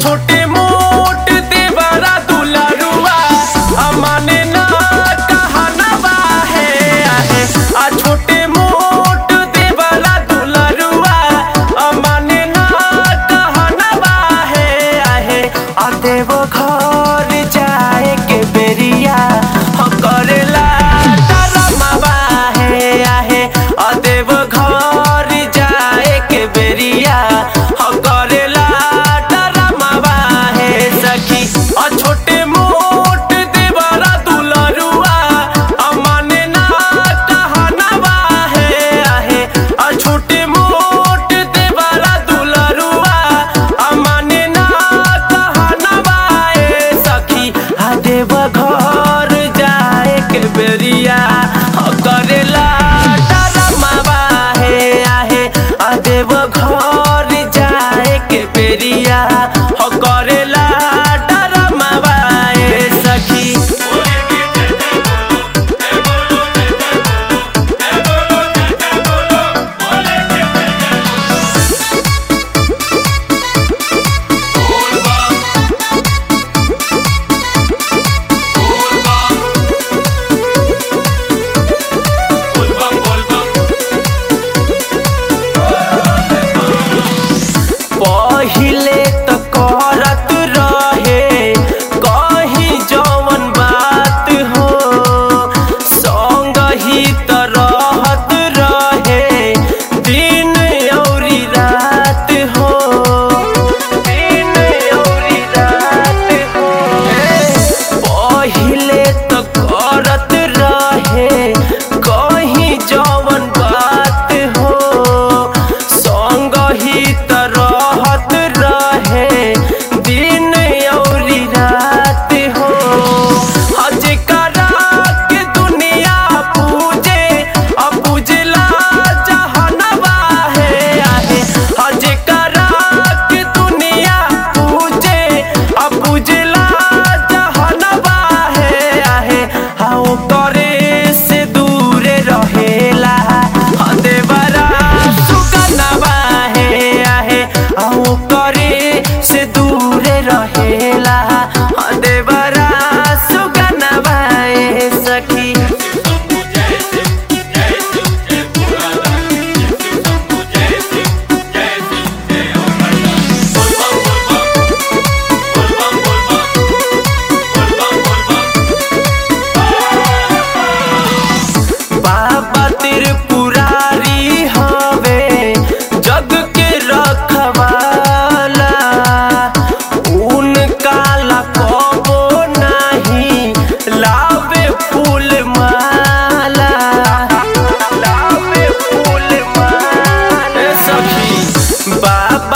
छोटे मोट देवरा दुलरुआ अमाने ना कहनवा है आहे आ छोटे मोट देवरा दुलरुआ अमाने ना कहनवा है आहे आ देव घर जाए के बेरिया ह करेला डरमवा है आहे आ देव घर जाए के बेरिया ह करेला डरमवा है सखी आ छोटे मोट देवरा दुलरुआ अमाने ना कहनवा है आहे आ छोटे मोट देवरा दुलरुआ अमाने ना कहनवा है सखी आ देव घर जाए के बेरिया ह करेला डरमवा है आहे आ देव घर जाए के बेरिया ह करेला डरमवा है सखी पहिले त करत रहे कही जवन बात हो संग ही त रहत रहे दिन औरी रात हो दिन औरी रात हो पहिले त करत रहे कही जवन बात हो संग ही त रहत रहे दिन औरी रात हो हज करा के दुनिया पूजे अब पूजला जहनवा है आहे हज करा के दुनिया पूजे अब पूजला जहनवा है आहे हाओ करे से दूर रहेला हाँ देवरा सुगनवा है आहे आओ करे से दूर रहेला हाँ देवरा सुगनवा है सखी बाबा त्रिपुरारी हवे जग के रखवाला उनका लकबो नहीं लावे फूल माला लावे फूल माला सखी बाबा